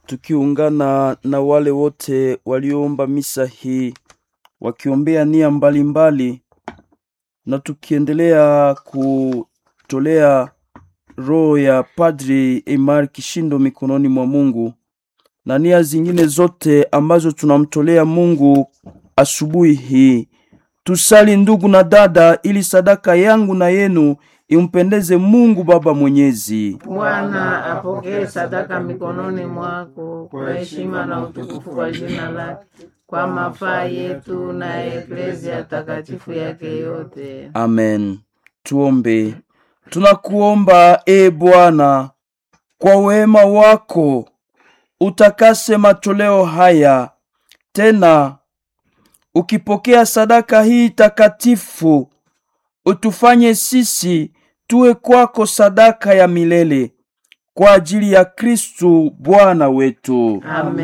tukiungana na wale wote walioomba misa hii wakiombea nia mbalimbali na tukiendelea kutolea roho ya Padri Emar Kishindo mikononi mwa Mungu na nia zingine zote ambazo tunamtolea Mungu asubuhi hii. Tusali ndugu na dada, ili sadaka yangu na yenu impendeze Mungu Baba Mwenyezi. Bwana apokee sadaka mikononi mwako kwa heshima na utukufu kwa jina lake, kwa mafaa yetu na eklezia takatifu yake yote. Amen. Tuombe. Tunakuomba e Bwana, kwa wema wako utakase matoleo haya, tena ukipokea sadaka hii takatifu, utufanye sisi tuwe kwako sadaka ya milele kwa ajili ya Kristu Bwana wetu. Amen.